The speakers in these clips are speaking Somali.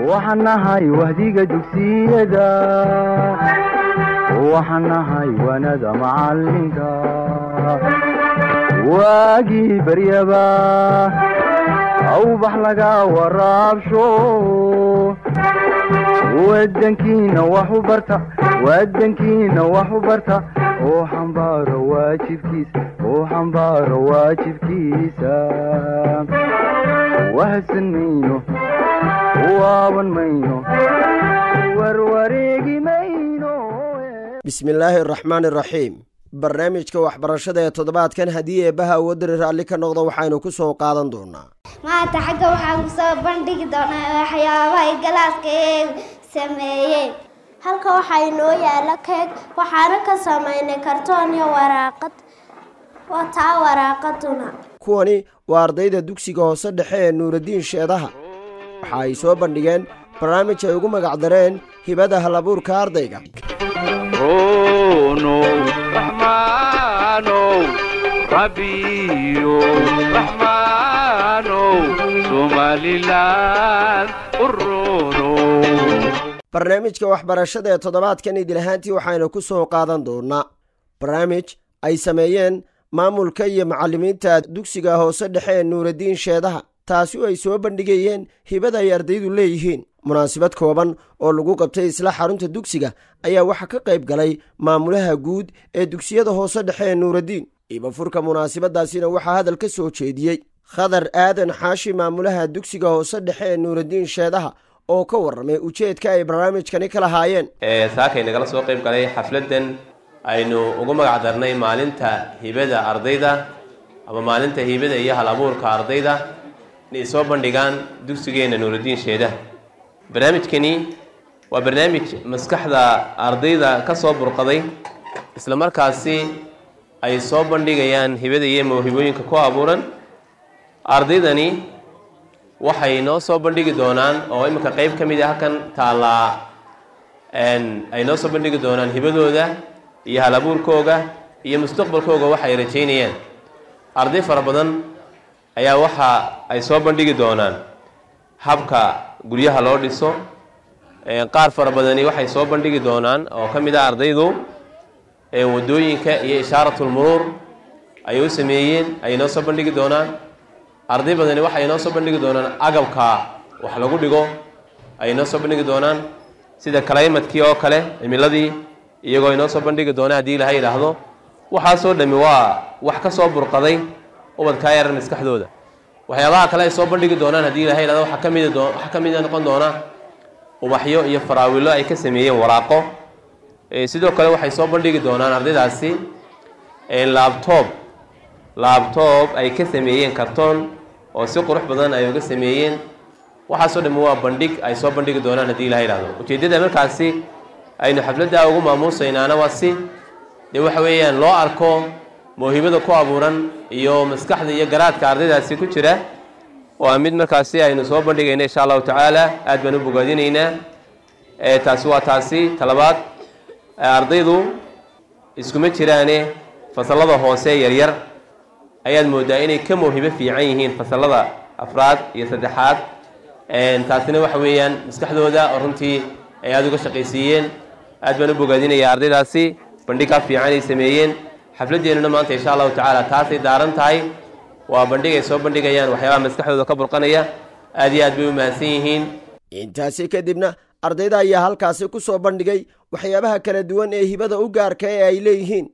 waxaan nahay wahdiga dugsiyada waxaan nahay wanada macalinka waagii baryaba awbax laga waraabsho wadankiina wax u barta wadankiina wax u barta oo xambaaro waajibkiisa oo xambaaro waajibkiisa wahadsan mayno waaban mayno warwareegi mayno bismillaahi araxmaani araxiim barnaamijka waxbarashada ee toddobaadkan haddii eebbaha awoodari raalli ka noqdo waxaynu ku soo qaadan doonaa maanta xagga waxaan kusoo bandhigi doonaa waxyaabahay galaaska ee sameeyeen halka waxaa inoo yaala keeg waxaana ka samaynay kartoon iyo waraaqad waa taa waraaqaduna kuwani waa ardayda dugsiga hoose dhexe ee nuuradiin sheedaha waxa ay soo bandhigeen barnaamij ay ugu magac dareen hibada halabuurka ardayga barnaamijka waxbarashada ee toddobaadkan idil ahaantii waxaynu ku soo qaadan doonaa barnaamij ay sameeyeen maamulka iyo macallimiinta dugsiga hoose dhexe ee nuuradiin sheedaha taasi oo ay soo bandhigayeen hibada ay ardaydu leeyihiin munaasabad kooban oo lagu qabtay isla xarunta dugsiga ayaa waxaa ka qayb galay maamulaha guud ee dugsiyada hoose dhexe ee nuuradiin ibafurka munaasabadaasina waxaa hadal ka soo jeediyey khadar aadan xaashi maamulaha dugsiga hoose dhexe ee nuuradiin sheedaha oo ka warramay ujeedka ay barnaamijkani ka lahaayeen saakay nagala soo qayb galay xafladdan aynu ugu magac darnay maalinta hibada ardayda ama maalinta hibada iyo hal abuurka ardayda inay soo bandhigaan dugsigeenna nuuradiin sheedaha barnaamijkani waa barnaamij maskaxda ardayda ka soo burqaday isla markaasi ay soo bandhigayaan hibada iyo mawhibooyinka ku abuuran ardaydani waxay noo soo bandhigi doonaan oo iminka qeyb ka mid a halkan taallaa ay noo soo bandhigi doonaan hibadooda iyo halabuurkooga iyo mustaqbalkooga waxa ay rajaynayaan arday fara badan ayaa waxa ay soo bandhigi doonaan habka guryaha loo dhiso qaar fara badani waxay soo bandhigi doonaan oo ka mid ah ardaydu wadooyinka iyo ishaaratulmuruur ay u sameeyeen ayay noo soo bandhigi doonaan arday badani waxay noo soo bandhigi doonaan agabka wax lagu dhigo ayay noo soo bandhigi doonaan sida kalaymadkii oo kale cimiladii iyagoo inoo soo bandhigi doona haddii ilaha yidhaahdo waxaasoo dhami waa wax ka soo burqaday ubadkaa yaran maskaxdooda waxyaabaha kale ay soo bandhigi doonaan haddii ilaha yidhahdo waxaa ka mid waxaa ka mida noqon doona ubaxyo iyo faraawilo ay ka sameeyeen waraaqo sidoo kale waxay soo bandhigi doonaan ardaydaasi laabtoob laabtoob ay ka sameeyeen kartoon oo si qurux badan ay uga sameeyeen waxaasoo dhami waa bandhig ay soo bandhigi doonaan haddii ilaha yidhahdo ujeeddada markaasi aynu xafladda ugu maamuusaynaana waa si dee waxa weeyaan loo arko mawhibada ku abuuran iyo maskaxda iyo garaadka ardaydaasi ku jira waa mid markaasi aynu soo bandhigayna insha allahu tacaala aad baan u bogaadinaynaa taasi waa taasi talabaad ardaydu iskuma jiraane fasallada hoose yaryar ayaad moodaa inay ka mawhibo fiican yihiin fasallada afraad iyo saddexaad taasina waxa weeyaan maskaxdooda oo runtii ay aada uga shaqaysiiyeen aad baan u bogaadinayaa ardaydaasi bandhigkaa fiican ay sameeyeen xafladdeennuna maanta insha allahu tacaala taasay daaran tahay waa bandhig ay soo bandhigayaan waxyaabaha maskaxdooda ka burqanaya aad iyo aad bay u mahadsan yihiin intaasi kadibna ardayda ayaa halkaasi ku soo bandhigay waxyaabaha kala duwan ee hibada u gaarka ee ay leeyihiin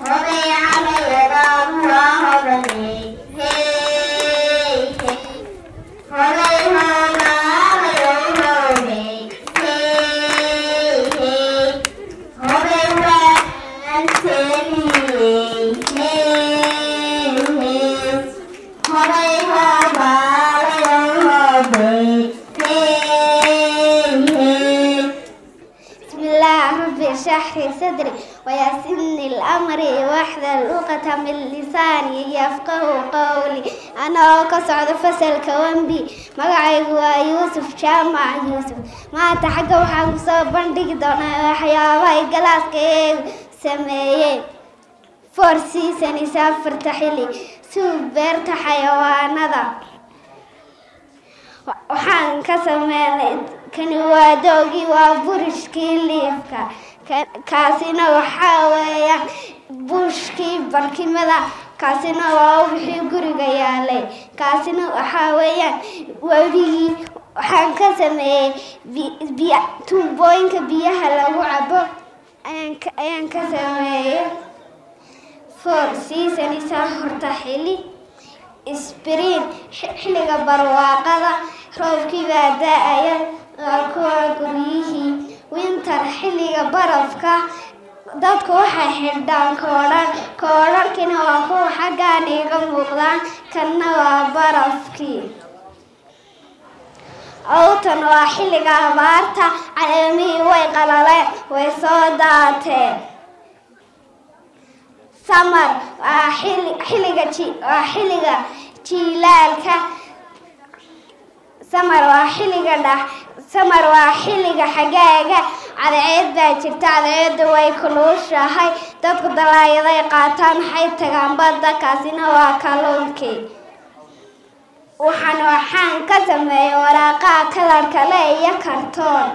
شرح صدري ويسن الأمر واحذر لغة من لساني يفقه قولي أنا كسعد فصل كوانبي مقعي يوسف جامع يوسف ما تحقق وحان كسو بندق دونا وحياباي قلاس كيب سميين فورسي سني سافر تحلي سوبرت حيوانada waxaan ka sameynay kani waa doogii waa burishkii liifka kaasina waxaa weeyaan buushkii barkimada kaasina waa wixii guriga yaalay kaasina waxaa weeyaan webigii waxaan ka sameeyey tuubooyinka biyaha lagu cabo ayaan ka sameeyey four seasonisa horta xili sbriin xilliga barwaaqada roobkii baa da-aya waa kuwa guryihii winter xilliga barafka dadku waxay xidhaan koodhan koodharkina waa kuwa xaggaan iga muuqdaan kanna waa barafkii awtan waa xilliga abaarta caleemihii way qalaleen way soo daateen samar waa xilliga waa xilliga jiilaalka samar waa xilliga dha samar waa xilliga xagaaga cadceed baa jirta cadceedda way kuluushahay dadku dalaayaday qaataan waxay tagaan badda kaasina waa kalluunkii waxaan waxaan ka sameeyay waraaqaha kalarka le iyo kartoon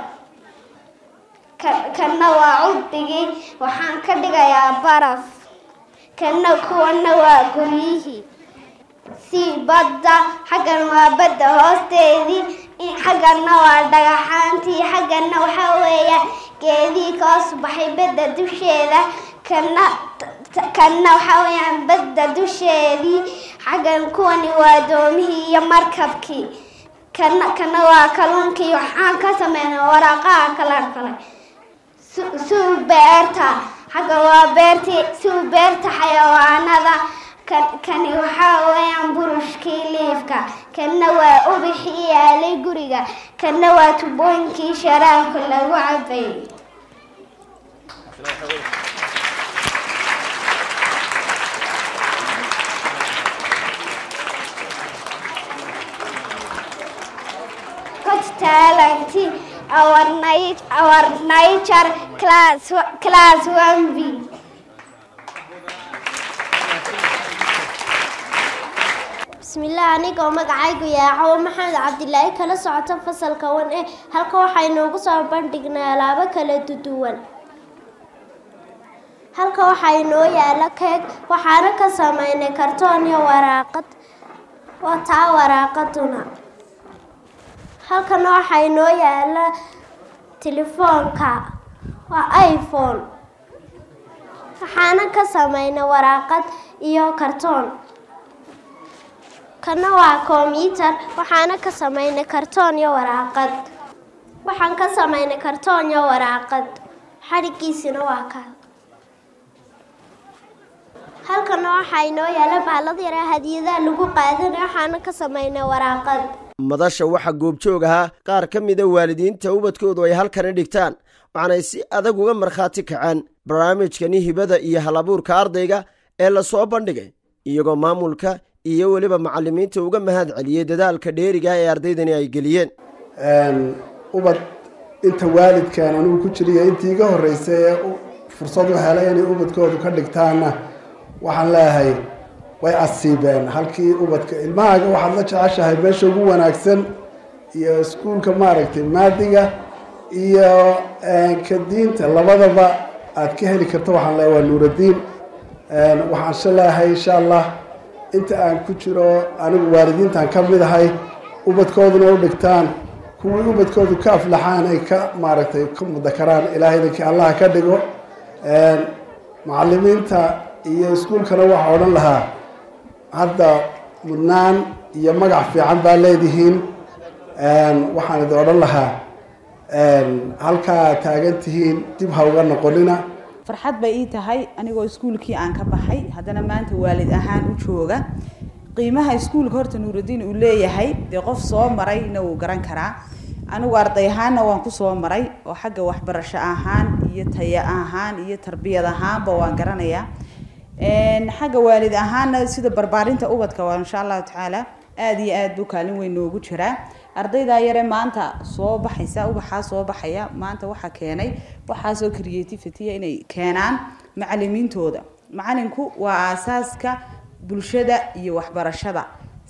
kanna waa cudbigii waxaan ka dhigayaa baraf kanna kuwana waa guryihii sii badda xaggan waa badda hoosteedii xagganna waa dhagaxaantii xagganna waxaa weeyaan geedii kaos baxay badda dusheeda kana kanna waxaa weeyaan badda dusheedii xaggan kuwani waa doomihii iyo markabkii kana kana waa kalluunkii waxaan ka sameynay waraaqaha kala kale suu beerta xagga waa beertii suu beerta xayawaanada kani waxaa weeyaan burushkii liifka kanna waa ubixii yaalay guriga kanna waa tubooyinkii sharaabka lagu cabay talent our night our nature class class 1b bismillaah anigoo magacaygu yaacow maxamed cabdilaahi kala socoto fasalka wan e halka waxaynoogu soo bandhignay alaabo kala duwan halka waxaa inoo yaala keeg waxaana ka sameynay kartoon iyo waraaqad waa taa waraaqaduna halkana waxaa inoo yaala telefoonka waa iphone waxaana ka sameynay waraaqad iyo kartoon kana waa kombyutar waxaana ka sameynay kartoon iyo waraaqad waxaan ka sameynay kartoon iyo waraaqad xadhigiisina waa ka halkana waxaa inoo yaala baalad yaraa hadiyadaha lagu qaadanay waxaana ka sameynay waraaqad madasha waxaa goobjoog ahaa qaar ka mida waalidiinta ubadkoodu ay halkani dhigtaan waxaanay si adag uga markhaati kaceen barnaamijkani hibada iyo halabuurka ardayga ee lasoo bandhigay iyagoo maamulka iyo weliba macalimiinta uga mahad celiyey dadaalka dheeriga ee ardaydani ay geliyeen ubad inta waalidkan anigu ku jiriyo intii iga horreysay ee fursad u helay inay ubadkoodu ka dhigtaanna waxaan leeyahay way asiibeen halkii ubadka ilmahaaga waxaad la jeceshahay meesha ugu wanaagsan iyo iskuulka maaragtay maadiga iyo ka diinta labadaba aad ka heli karto waxaan leeyahay waa nuuradiin waxaan se leeyahay insha allah inta aan ku jiro anigu waalidiintaan ka mid ahay ubadkooduna u dhigtaan kuwii ubadkoodu ka aflaxaan ay ka maaragtay ka mudakaraan ilaahaydankii allaha ka dhigo macalimiinta iyo iskuulkana waxaa odhan lahaa hadda mudnaan iyo magac fiican baa leedihiin waxaan idin odhan lahaa halkaa taagan tihiin dib ha uga noqonina farxad bay ii tahay anigoo iskuulkii aan ka baxay haddana maanta waalid ahaan u jooga qiimaha iskuulka horta nuuraddiin uu leeyahay dee qof soo marayna wuu garan karaa anigu arday ahaanna waan ku soo maray oo xagga waxbarasho ahaan iyo taya ahaan iyo tarbiyad ahaanba waan garanayaa xagga waalid ahaana sida barbaarinta ubadka waa insha allahu tacaala aada iyo aad buu kaalin weyn noogu jiraa ardaydaa yare maanta soo baxaysa ubaxaa soo baxaya maanta waxaa keenay waxaasoo creativitya inay keenaan macalimiintooda macalinku waa aasaaska bulshada iyo waxbarashada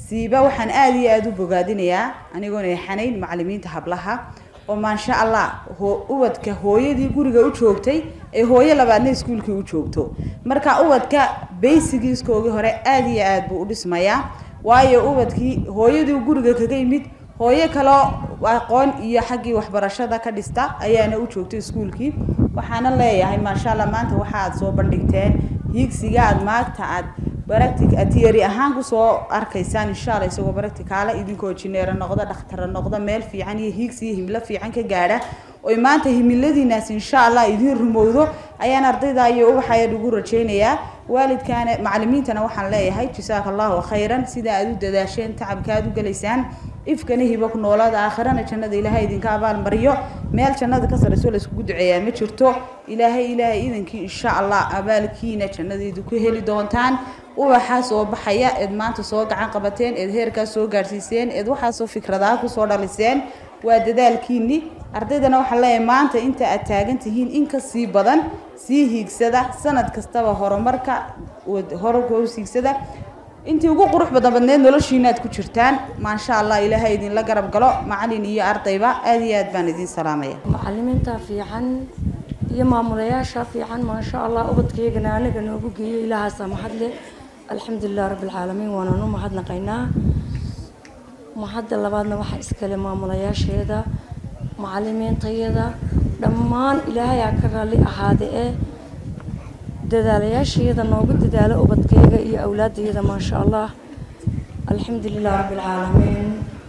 siiba waxaan aada iyo aada u bogaadinayaa anigoona yaxanayn macalimiinta hablaha oo maasha allah hoo ubadka hooyadii guriga u joogtay ee hooyo labaadna iskuulkii u joogto marka ubadka baysigiiskoogii hore aada iyo aada buu u dhismayaa waayo ubadkii hooyadii guriga kaga yimid hooyo kaloo aqoon iyo xaggii waxbarashada ka dhista ayaana u joogtay iskuulkii waxaana leeyahay maasha allah maanta waxa aad soo bandhigteen hiigsiga aad maagta aad baractic atiyari ahaan kusoo arkaysaan insha allah isagoo baracticaala idinkoo jineero noqda dhakhtara noqda meel fiican iyo hiigsi iyo himlo fiican ka gaadha oy maanta himiladiinaas insha allah idiin rumowdo ayaan ardayda iyo ubaxayaan ugu rajaynayaa waalidkaana macalimiintana waxaan leeyahay jasaaka allahu khayran sida aad u dadaasheen tacabka aad u gelaysaan ifkana hibo ku noolaada aakhirana jannada ilaahay idinka abaalmariyo meel jannada ka sarayso layskugu duceeyaa ma jirto ilaahay ilaahay idankii insha allah abaalkiina jannadaydu ku heli doontaan ubaxaa soo baxaya eed maanta soo gacan qabateen eed heerkaas soo gaadhsiiseen eed waxaasoo fikradaha kusoo dhaliseen waa dadaalkiini ardaydana waxaan leeyahay maanta inta aad taagan tihiin in ka sii badan sii hiigsada sanad kastaba horumarka horarka u hiigsada intii ugu qurux badan badneed noloshiina aad ku jirtaan maasha allah ilaahay idinla garab galo macalin iyo ardayba aada iyo aad baan idin salaamaya macalimiinta fiican iyo maamulayaasha fiican maasha allah ubadkaygana anaga noogu geeyo ilaahaasa mahadle alxamdulilah rabbilcaalamiin waanaan u mahadnaqaynaa mahadda labaadna waxaa iskale maamulayaasheeda macalimiintayada dhammaan ilaahay aa ka raalli ahaade ee dadaalayaashayada noogu dadaalo ubadkayga iyo awlaadayada maasha allah alxamdulilah rabbilcaalamiin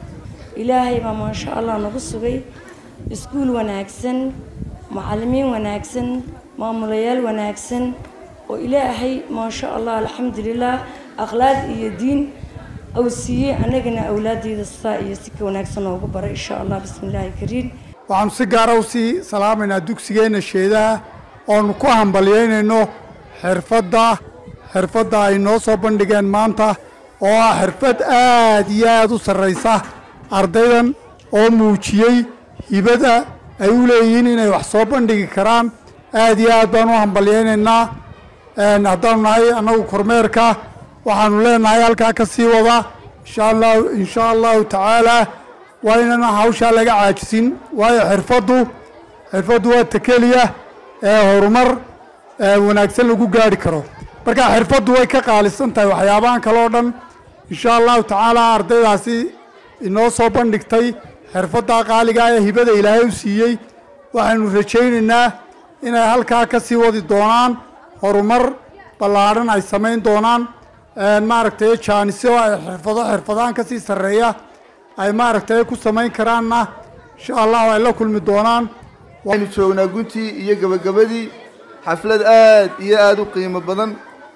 ilaahay baa maasha allah nagu sugay iskuul wanaagsan macalimiin wanaagsan maamulayaal wanaagsan oo ilaahay maasha allah alxamdulilah akhlaaq iyo diin au siiyey annagana awlaadayda sidaa iyo si ka wanaagsan noogu baray insha allah bismi illaahi kariim waxaanu si gaara usii salaamaynaa dugsigeenna sheedaha oonu ku hambalyaynayno xirfadda xirfadda ay noo soo bandhigeen maanta oo ah xirfad aad iyo aad u sarraysa ardaydan oo muujiyey hibada ay u leeyihiin inay wax soo bandhigi karaan aad iyo aad baan u hambalyaynaynaa haddaanu nahay annagu kormeerka waxaanu leenahay halkaa ka sii wada insha allahu insha allahu tacaalaa waa inaan hawshaa laga caajisin waayo xirfaddu xirfaddu waa takeliya ee horumar wanaagsan lagu gaari karo marka xirfaddu way ka qaalisan tahay waxyaabahan kale oo dhan insha allahu tacaala ardaydaasi inoo soo bandhigtay xirfadda qaaliga ee hibada ilaahay u siiyey waxaynu rajaynaynaa inay halkaa ka sii wadi doonaan horumar ballaadhan ay samayn doonaan maaragtay jaanisyo ay xirfado xirfadahan ka sii sarreeya ay maaragtay ku samayn karaanna insha allahu ay la kulmi doonaan waxaynu joognaa guntii iyo gebagabadii xaflad aad iyo aada u qiimo badan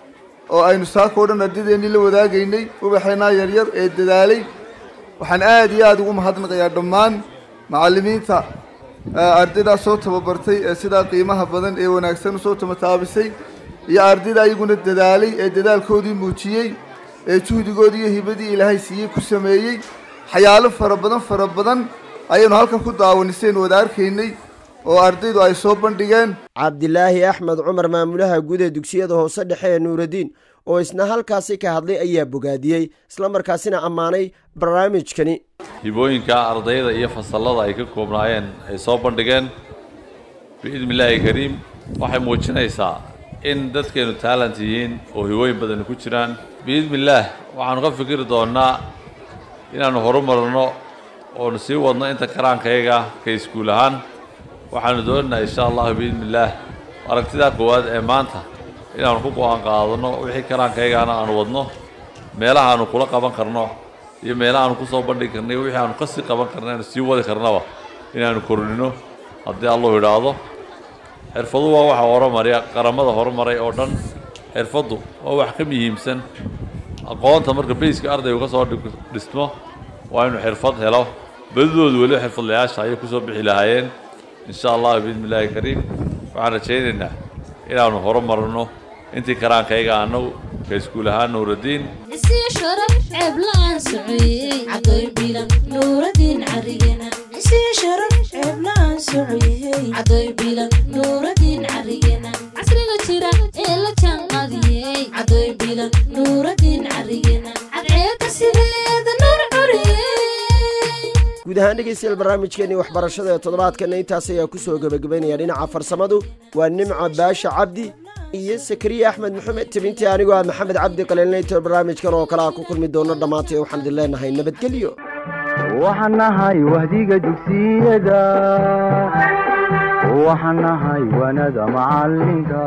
oo aynu saaka o dhan ardadeennii la wadaagaynay ubaxeennaa yaryar ee dadaalay waxaan aad iyo aada ugu mahadnaqayaa dhammaan macallimiinta ardaydaa soo tababartay ee sidaa qiimaha badan ee wanaagsan usoo tamataabisay iyo ardayda ayaguna dadaalay ee dadaalkoodii muujiyey ee juhdigoodii iyo hibadii ilaahay siiyey ku sameeyey xayaalo fara badan fara badan ayaynu halkan ku daawaniseen wada arkaynay oo ardaydu ay soo bandhigeen cabdilaahi axmed cumar maamulaha guud ee dugsiyada hoose dhexe ee nuuraddiin oo isna halkaasi ka hadlay ayaa bogaadiyey islamarkaasina ammaanay barnaamijkani hibooyinka ardayda iyo fasallada ay ka koobnaayeen ay soo bandhigeen biidni illaahi kariim waxay muujinaysaa in dadkeennu taalant yihiin oo hibooyin badani ku jiraan biidni illaah waxaanu ka fikiri doonnaa inaannu horumarno oonu sii wadno inta karaankayaga ka iskuul ahaan waxaanu doonaynaa insha allahu biidni illaah aragtidaa koowaad ee maanta inaanu ku go-aan qaadano wixii karaankayagaana aanu wadno meelaha aanu kula qaban karno iyo meelaha aanu kusoo bandhigi karno iyo wixii aanu ka sii qaban karno aanu sii wadi karnaba inaanu kordhino haddii allahu idhaahdo xirfadu waa waxa horumarya qaramada horumaray oo dhan xirfaddu waa wax ka muhiimsan aqoonta marka bayska ardaygu ka soo dhismo waa inuu xirfad helo badidoodu weli xirfadlayaasha ayay kusoo bixi lahaayeen insha allah biidni illaahi kariim waxaan rajaynaynaa inaanu horumarno intii karaankayga annagu ka iskuul ahaan nuuraddiin isii sharaf ceeb la'aan socoyey cadoy bilan nuuraddiin carigena isii sharaf ceeb la'aan socoyey cadoy bilan nuuraddiin carigena casriga jira ee la jaanqadiyey cadoy bilan nuuraddiin carigena cadceedda sideed guud ahaan dhegaystayaal barnaamijkeenii waxbarashada ee toddobaadkana intaas ayaa ku soo gebagabaynaya dhinaca farsamadu waa nimca baasha cabdi iyo sakariya axmed maxamed tebintii anigoo ah maxamed cabdi qaliilnayto barnaamijkan oo kale a ku kulmi doono dhammaantay waxaan idin leenahay nabadgelyo waxaan nahay wahdiga dugsiyada waxaan nahay wanada macalinka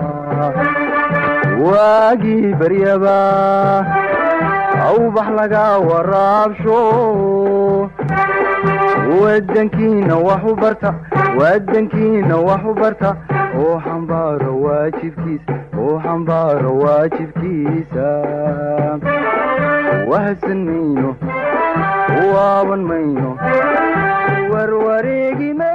waagii baryaba awbax laga waraabsho wadankiina wax u barta wadankiina wax u barta oo xambaaro waajibkiisa oo xambaaro waajibkiisa wahadsan mayno waaban mayno warwareegi mayno